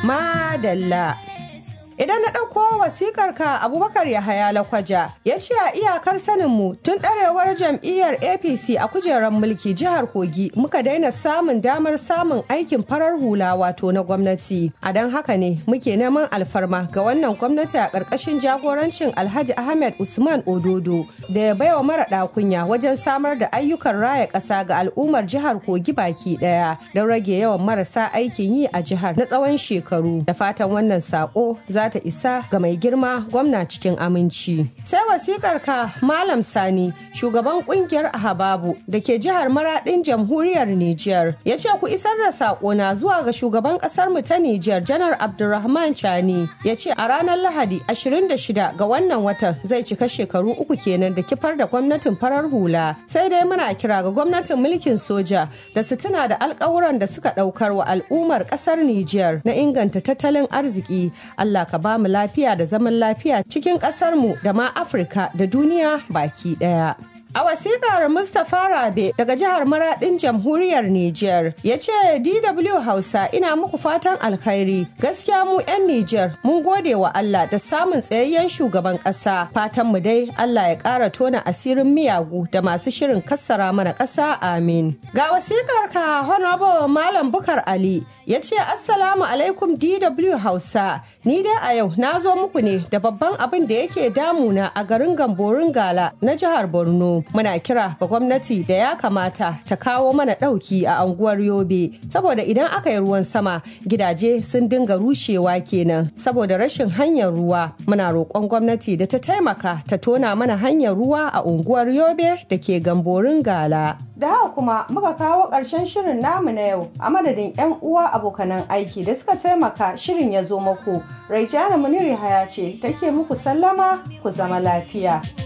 Madalla. Idan na ɗauko wasikar ka Abubakar Yahaya Lakwaja ya ce a iyakar saninmu tun ɗarewar jam'iyyar APC a kujerar mulki jihar Kogi muka daina samun damar samun aikin farar hula wato na gwamnati. A don haka ne muke neman alfarma ga wannan gwamnati a ƙarƙashin jagorancin Alhaji Ahmed Usman Ododo da ya baiwa mara ɗakunya wajen samar da ayyukan raya ƙasa ga al'ummar jihar Kogi baki ɗaya don rage yawan marasa aikin yi a jihar na tsawon shekaru. Da fatan wannan saƙo za ta isa ga mai girma gwamna cikin aminci. Sai wasikar ka Malam Sani, shugaban kungiyar Ahababu da ke jihar Maradin jamhuriyar Nijar, ya ce ku isar da sakona zuwa ga shugaban kasar mu ta Nijar, Janar Abdulrahman Chani, ya ce a ranar Lahadi 26 ga wannan watan zai cika shekaru uku kenan da kifar da gwamnatin farar hula. Sai dai muna kira ga gwamnatin mulkin soja da su tuna da alkawuran da suka daukar wa al'ummar kasar Nijar na inganta tattalin arziki. Allah ka ba mu lafiya da zaman lafiya cikin ƙasarmu da ma Afirka da duniya baki ɗaya. A wasiƙar Mustapha Rabe daga jihar Maradin jamhuriyar Nijar ya ce DW Hausa ina muku fatan alkhairi gaskiya mu 'yan Nijar mun gode wa Allah da samun tsayayyen shugaban ƙasa fatan mu dai Allah ya ƙara tona asirin miyagu da masu shirin kassara mana ƙasa amin. Ga wasiƙar ka Honorable Malam Bukar Ali ya ce Assalamu alaikum DW Hausa ni dai a yau na zo muku ne da babban abin da yake damuna a garin Gamborin Gala na jihar Borno. muna kira ga gwamnati da ya kamata ta kawo mana ɗauki a anguwar yobe saboda idan aka yi ruwan sama gidaje sun dinga rushewa kenan saboda rashin hanyar ruwa muna roƙon gwamnati da ta taimaka ta tona mana hanyar ruwa a unguwar yobe da ke gamborin gala da haka kuma muka kawo ƙarshen shirin namu na yau a madadin 'yan uwa abokanan aiki da suka taimaka shirin ya zo muku raijana muniri haya ce take muku sallama ku zama lafiya